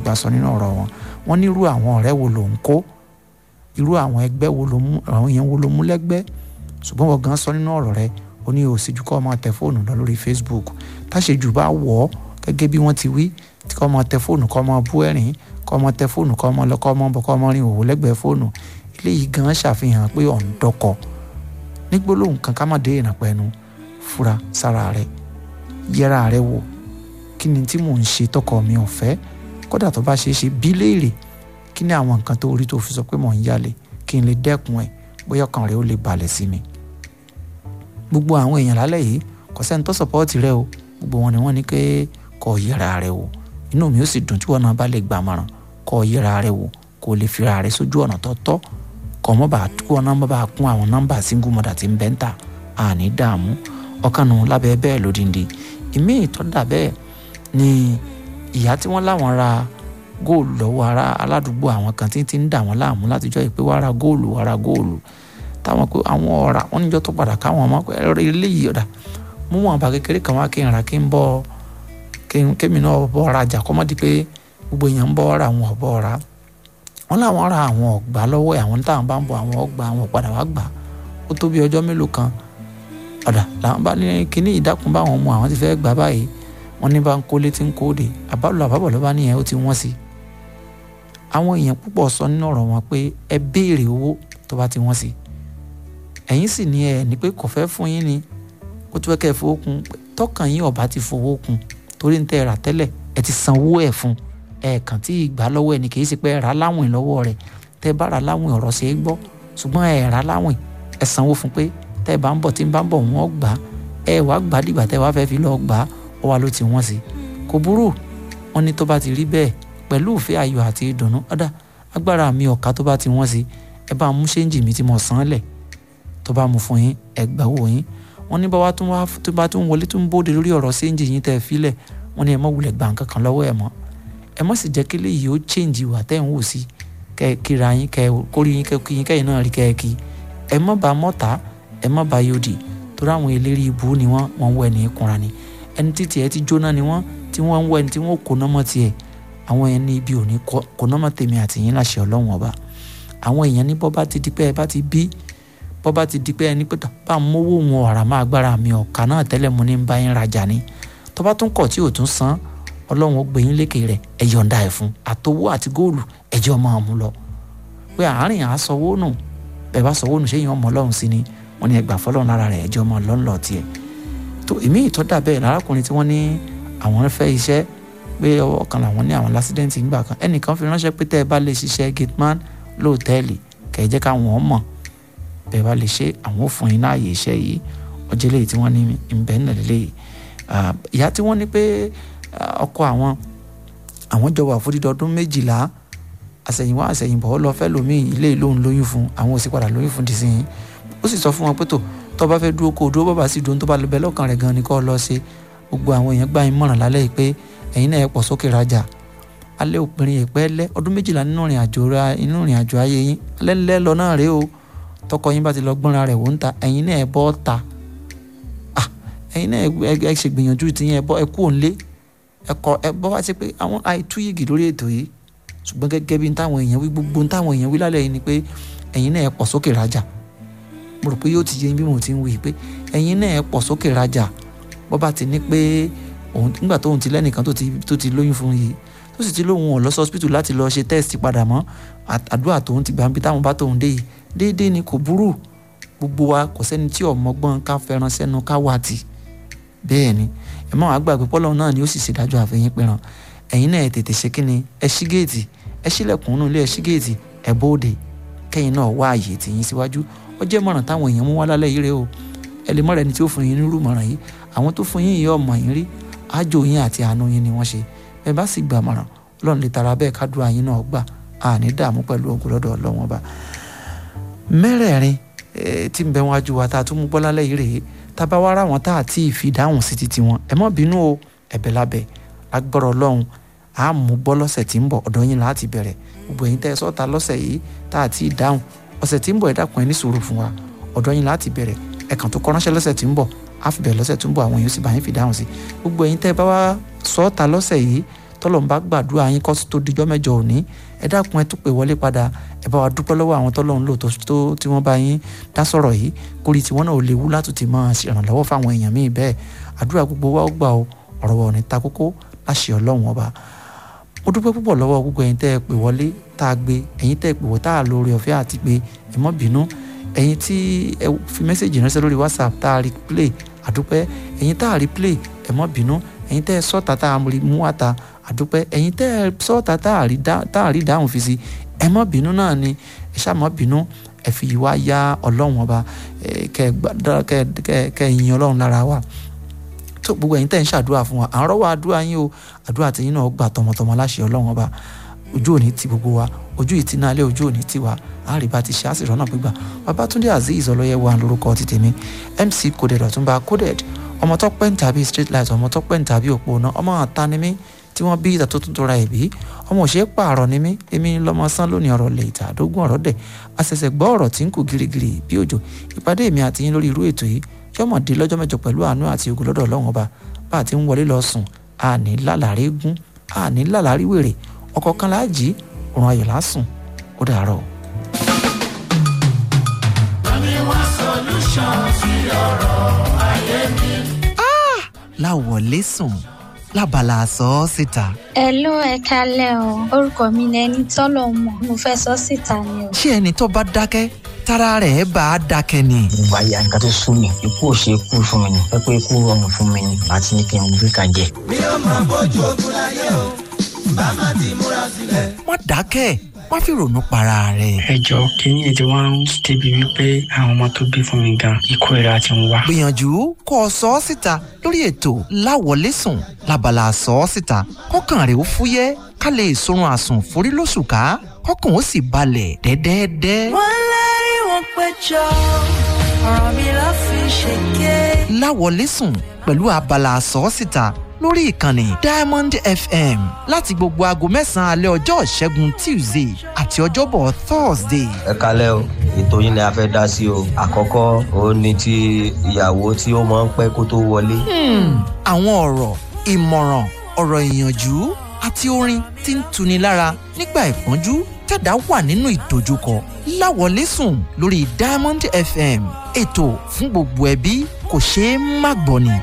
àgbà sọ nínú ọ̀rọ̀ wọn wọ́n ní irú àwọn ọ̀rẹ́ wo ló ń kó irú àwọn ẹgbẹ́ wo ló mú àwọn èèyàn wo ló mú lẹ́gbẹ́ ṣùgbọ́n wọ́n gan sọ nínú ọ̀rọ̀ rẹ ó ní òsìjú kọ́ ọmọ tẹ fóònù lọ lórí Facebook táṣejù bá wọ̀ ọ́ gẹ́gẹ́ bí wọ́n ti wí tí kọ́ ọmọ tẹ fóònù kọ́ ọmọ bú ẹ̀rín kọ́ ọmọ tẹ fóònù kọ́ ọmọ lọ kọ́ ọmọ bọ̀ kọ́ ọmọ rin òwò lẹ́gbẹ̀ẹ́ fóònù eléyìí gan ṣàfihàn pé ọ̀ ń dọkọ̀ nígbólóhùn kan ká má dé ìrànpẹ́nu fura sára rẹ yẹra rẹ wò kí ni tí mò ń ṣe tọkọ mi ò fẹ́ kódà tó bá ṣeé ṣe bí léèrè kí ni àwọn nǹkan tó rí tó fi sọ pé mò ń yálè kí n lè dẹ́kun ẹ̀ bóyá ọkàn rẹ ó lè balẹ̀ sí mi. gbogbo àwọn èèyàn lálẹ́ yìí kò sẹ́ni tó sọ̀pọ́ọ̀tì rẹ o gbogbo wọn ni wọ́n ní pé kó yẹra rẹ wò inú mi ó sì dùn tí wọn náà bá lè gbàmọ̀ràn kó yẹra rẹ wò kó lè fira rẹ sójú ọ̀nà tó tọ́ kọ́ mọ́ bá kó wọn náà bá kún àwọn nọ́mbà single mother tí ń bẹ́ ń tà àní dààmú ọkànnù lábẹ́ bẹ́ẹ̀ lódìndín ìmí ìtọ́dà bẹ́ẹ̀ ni ìyá tí wọ́n láwọn ra góòlù lọ́wọ́ ara aládùúgbò àwọn kan tí ń dà wọ́n láàmú látijọ́ ìpé wàá ra góòlù wàá ra góòlù táwọn pé àwọn ọ̀rà wọn níjọ́ tó padà káwọn ọmọ pé ẹ̀rọ eléyìí ọ̀dà mú wọn bá kékeré kan wá kí n ra kí n bọ́ kémi náà bọ́ rajà kọ́mọ́dé pé gbogbo èèyàn ń bọ́ ra àwọn ọ̀bọ̀ ra wọn láwọn ra àwọn ọ̀gbà lọ́wọ́ àwọn táwọn bá ń bọ̀ àwọn ọ̀gbà àwọn padà wá gbà ó tó bí ọjọ́ mélòó kan ọ̀dà làwọn bá ní kíní ìdákun báwọn mú àwọn ti fẹ́ gbà báyìí wọn ní bá ń kólé tí ń kóde àbálò àbábọ̀ ló bá níyẹn ó ti wọ́n sí àwọn èèyàn púpọ̀ sọ nínú ọ̀rọ̀ wọn pé ẹ béèrè owó tó bá ti wọ́n sí ẹ̀yin sì ní ẹ ní pé kò fẹ́ fún yín ni ó tún fẹ́ kẹ́ ẹ fowó kun tọkàn yín ọ̀bá ti fowó kun torí ń tẹ́ ẹ rà tẹ́lẹ̀ ẹ ti sanwó ẹ̀ fún ẹ̀ẹ̀kan tí ìgbà lọ́wọ́ ẹ̀ ní kì í ṣe pé ẹ rà láwìn lọ́wọ́ rẹ̀ tẹ́ ẹ bá rà láwìn ọ̀rọ̀ ṣe é gbọ́ ṣùgbọ́n ẹ rà láwìn ẹ sanwó fún pé tẹ́ ẹ bá ń bọ̀ tí ń bá ń bọ̀ wọ́n gbà ẹ wàá gbà dìgbà tẹ́ ẹ wàá fẹ́ fi lọ́ọ́ gbà ó wà ló ti wọ́n sí kò burú wọn ní tó bá ti rí bẹ́ẹ̀ pẹ̀lú ìfẹ́ ayọ̀ àti ìdùnnú ọ̀dà agbára mi ọ̀ka tó bá ti wọ́n sí ẹ bá mú ṣéǹjì mi tí mo san án lẹ̀ tó bá mú fún yín ẹ gbà wò yín wọn ní báwa tún wá tó bá tún wọlé tún bóde lórí ọ̀rọ̀ ṣéǹjì yín tẹ́ ẹ filẹ̀ wọn ní ẹ mọ̀ wulẹ̀ gbà nǹkan kan lọ́wọ́ ẹ mọ́ ẹ mọ̀ sì jẹ́ kí léyìí ó ṣéǹjì wà tẹ́ ẹ̀ ń wò sí kẹ́ ẹ kíra yín kẹ́ ẹ kórìí yín kẹ́ ẹ kí yín kẹ́yìn náà rí kẹ́ ẹ kí ẹ mọ̀ bá mọ́ta ẹ mọ̀ bá yóòdì torí àwọn eléré ibú ni wọ́n wọ́n wọ ẹni kúnra ni ẹni títí ẹ ti jóná ni wọ́n tí wọ́n ń wọ ẹni tí wọ́n kó nọ́mọ́ tiẹ̀ àwọn èèyàn ní ibi òní kó nọ́mọ́ tèmi àti yín láṣẹ ọlọ́run ọba àwọn èèyàn ní bọ́bá ti di pé ẹ bá ti bí bọ́bá ti di pé ẹni pé bá ń mówó wọn ọ̀rà máa gbára mi ọ̀kà náà tẹ́lẹ̀ mo ní ń bá yín rajà ni tó bá tún kọ̀ tí ò tún san ọlọ́run ó gbé yín lékè rẹ̀ ẹ yọ̀ǹda ẹ̀ fún àtowó àti góòlù ẹjọ́ máa mú lọ pé àárín àásọwó nù bẹ́ẹ̀ bá sọwọ́ nù ṣé yín ọmọ ọlọ́run sí ni wọ́n ní ẹgbà fọlọ́run lára rẹ̀ ẹjọ́ máa lọ́nlọ́ tiẹ̀ tó ìmí ìtọ́dà bẹ́ẹ̀ lárákùnrin tí wọ́n ní àwọn fẹ́ iṣẹ́ pé ọwọ́ kan làwọn ní àwọn lásídẹ́ǹtì ńgbà kan ẹnìkan fi ránṣẹ́ pé tẹ́ ẹ bá lè ṣiṣẹ́ gateman lóòtẹ́ẹ̀lì kẹ́ ẹ jẹ́ káwọn mọ̀ bẹ́ẹ̀ bá lè ṣe àwọn ò fún yín láàyè iṣẹ́ yìí ọjọ́ lẹ́yìn tí wọ́n ní ìbẹ́ ńlẹ̀ lélẹ́yìí ìyá tí wọ́n ní pé ọkọ àwọn àwọn jọ wà fún dídọ́dún méjìlá àṣẹ̀yìnwá àṣẹ̀yìnbọ̀ ó lọ fẹ́ lómi ilé ìlóhùn lóyún fún àwọn ò sì padà lóyún fún dìsín ó sì sọ fún wọn pé tó tó bá fẹ́ dúró kó o dúró bàbá sì dúró tó bá lọ bẹ lọ́kàn rẹ̀ gan ni kó o lọ ṣe gbogbo àwọn èèyàn gbà yín mọ̀ràn lálẹ́ yìí pé ẹ̀yin náà ẹ pọ̀ sókè rajà alẹ́ òpinrin ìpẹ́ lẹ́ ọdún méjìlá nínú ìrìn àjò ra inú ìrìn àjò ayé yín alẹ́ ńlẹ́ lọ náà rèé o tọkọ yín bá ti lọ gbọ́nra rẹ̀ wò ń ta ẹ̀yin náà ẹ bọ́ ta ẹ̀yin náà ẹ ṣe gbìyànjú tiyín ẹ bọ́ ẹ kú òǹlé ẹ kọ ẹ bọ́ wá sí pé àwọn àìtúyìgì lórí ètò yìí ṣùgbọ́n gẹ́gẹ́ bí táwọn èèyàn wí gbogbo táwọn èèyàn wí lálẹ́ yìí ni pé ẹ̀yin náà ẹ pọ̀ sókè rajà mo rò pé yóò ti yé bí mo ti ń wí pé ẹ̀yin náà ẹ pọ̀ sókè rajà bọ́ bá ti ní pé òun nígbà tóun ti lẹ́nìkan tó ti lóyún fún yìí tó sì ti lóun ò lọ sí hospital láti lọ ṣe test padà mọ́ àdúrà tóun ti gbà ń bí táwọn bá tóun dé yìí déédéé ni kò burú gbogbo wa kò sẹ́ni tí ọmọgbọ́n ká fẹ́ràn sẹ́nu ká wà tì bẹ́ẹ̀ ni ẹ má wàá gbàgbé pọ́lọ́ náà ni ó sì ṣèdájọ́ àfẹ́yìn pẹ̀ràn ẹ̀yin náà ẹ tètè ṣe kí ni ẹ ṣí géètì ẹ ṣílẹ̀kùn nínú ilé ẹ ṣí géètì ẹ bóde kẹ́yìn náà wá àyè tìyín síwájú ó jẹ́ mọ̀ràn táwọn èèyàn mú wá lálẹ́ yìí rẹ o ẹ lè mọ̀ràn ẹni tí ó fún yín nírú mọ̀ràn yìí àwọn tó fún yín yìí ọmọ yín rí ájò yín àti àánú yín ni wọ́n ṣe ẹ bá sì gbà mọ̀ràn ọlọ́run lè tara bẹ́ẹ̀ kádùá yín náà gbà àní dààmú pẹ̀lú ogun lọ́dọ̀ ọlọ́run ọba mẹ́rẹ̀ẹ̀rin tí ń bẹ wọn ajú wa tá a tún mú gbọ́ lálẹ́ yìí rèé tábà wá ra wọn tá a tí ì fi dáhùn sí titi wọn ẹ má bínú o ẹ̀bẹ̀ lábẹ́ agbọ́rọ̀ ọlọ́run a mú gbọ́ lọ́sẹ̀ tí ń bọ̀ ọ̀dọ̀ yín láti bẹ̀rẹ̀ gbogbo ẹ̀yin tẹ́ ẹ sọ́ta lọ́sẹ̀ yìí tá a tí ì dáhùn ọ̀sẹ̀ tí ń bọ̀ ẹ dákun ẹ ní sùúrù fún wa ọ̀dọ̀ yín láti bẹ̀rẹ̀ ẹ kàn tó kọ ránṣẹ́ lọ́sẹ̀ tí ń bọ̀ á fi bẹ̀rẹ̀ lọ́sẹ̀ tó ń bọ̀ àwọn èèyàn sì bá yín fi dáhùn sí gbogbo ẹ̀yin tẹ́ ẹ bá wá sọ́ta lọ́sẹ̀ yìí tọ́lọ̀ ń bá gbàdúrà yín kọ́ tó dijọ́ mẹ́jọ òní ẹ dákun ẹ tún pè wọlé padà ẹ bá wa dúpẹ́ lọ́wọ́ àwọn tọ́lọ̀ ń lò tó tí wọ́n bá yín dá sọ̀rọ̀ yìí kórìí tí wọ́n náà ò léwu láti ti máa ṣèrànlọ́wọ́ fáwọn èèyàn míì bẹ́ẹ̀ àdúrà gbogbo wa ó gbà ó ọ̀rọ̀ wa ò ní ta kókó láṣẹ ọlọ́run ọba mo dúpẹ́ púpọ̀ lọ́wọ́ gbogbo ẹ̀yin tẹ́ ẹ pè wọlé tá a gbé ẹ̀yin tẹ́ ẹ pè wọ́ tá a lórí ọ̀fẹ́ àti pé ẹ mọ́ bínú ẹ̀yin tí ẹ fi mẹ́sẹ̀gì ránṣẹ́ lórí whatsapp tá a rí play àdúpẹ́ ẹ̀yin tá a rí play ẹ mọ́ bínú ẹ̀yin tẹ́ ẹ sọ́ọ̀tà tá a rí mú àtà àdúpẹ́ ẹ̀yin tẹ́ ẹ sọ́ọ̀tà tá a rí dáhùn fi si ẹ mọ́ bínú náà ni ẹ ṣáà mọ́ bínú ẹ fi wá yá ọlọ́run ọba kẹ ẹ yin ọlọ́run lára wa tó gbogbo ẹ̀yin tẹ́ ń ṣàdúrà fún wa à ń rọ́wọ́ àdúrà yín o àdúrà tẹ̀yin náà gbà tọmọtọmọ láṣẹ ọlọ́run ọba ojú òní ti gbogbo wa ojú ìtì náà lé ojú òní ti wa àríbá ti ṣe àṣìṣọ́ náà gbígbà babatunde azeez ọlọ́yẹ̀wò à ń lórúkọ ti tèmi mc coded ọ̀túnba coded ọmọ tó pẹ́ ń tàbí street light ọmọ tó pẹ́ ń tàbí òpó náà ọmọ àta ni mí tí wọ́n bí ìta tó tún tora ẹ̀bí ọmọ òṣèré pààrọ̀ ni mí èmi lọ́mọ sán lónìí ọ̀rọ̀ lè ìta àdógún ọ̀rọ̀ dẹ̀ àṣẹ̀ṣẹ̀ gbọ́ ọ̀rọ̀ tí ń kù girigiri bí òjò ìpàdé mi àti yín lórí irú ètò yìí yọmọdé lọ́jọ́ mẹ́jọ pẹ̀lú àánú àti ogun lọ́dọ̀ ọlọ́run ọba bá a ti ń wọlé lọ sùn àní lálàrí gún àní lálàrí wèrè ọkọ̀ kan láàjì òrùn ayọ̀ lásùn ó dàárọ̀. Bami wá solution sí ọ̀rọ̀ ayé mi. láwọlé sùn lábala sọ ọ́ síta. Hello ẹ kálẹ̀ o orúkọ mi ni ẹni tọ́lọ̀ mọ̀ mo fẹ́ sọ síta ni o. ṣé ẹni tó bá dákẹ́ tára rẹ̀ bá a dákẹ́ ni. ìgbà yà nǹkan tó sún mi ikú ò ṣe ikú fún mi ni pé pé ikú rọrùn fún mi ni àti ní kí n gbé kan jẹ. mi ò máa bójú ogun láyé o bá má ti múra sílẹ̀. má dákẹ́ má fi ronú para rẹ̀. ẹ jọ kínní ètò wa ń débi wípé àwọn ọmọ tó bí fún mi gan ikú ìra ti ń wá. gbìyànjú kó o sọ ọ́ síta lórí ètò láwọlé sùn lábala sọ ọ́ síta kọ́kàn rẹ̀ ó fúyẹ́ ká lè sorun àsùn forí lóṣù ká kọ́kàn ó sì balẹ̀ dẹ́dẹ́dẹ́. wọ́n lérí wọn péjọ ọ̀rọ̀ mi ló fi ṣèké. láwọlé sùn pẹ̀lú abala sọ́ọ́sìta lórí ìkànnì diamond fm láti gbogbo aago mẹ́sàn-án alẹ́ ọjọ́ ìṣẹ́gun tuesday àti ọjọ́bọ̀ thursday. ẹ kalẹ́ o ètò yín ni a fẹ́ dá sí o àkọ́kọ́ òun ni ti ìyàwó tí ó máa ń pẹ́ kó tó wọlé. àwọn ọ̀rọ̀ ìmọ̀ràn ọ̀rọ̀ ìyànjú àti orin tí ń tuni lára nígbà ìpọ́njú tẹ̀dá wà nínú ìdojúkọ láwọlé sùn lórí diamond fm ètò fún gbogbo ẹbí kò ṣeé má gbọ́ ni.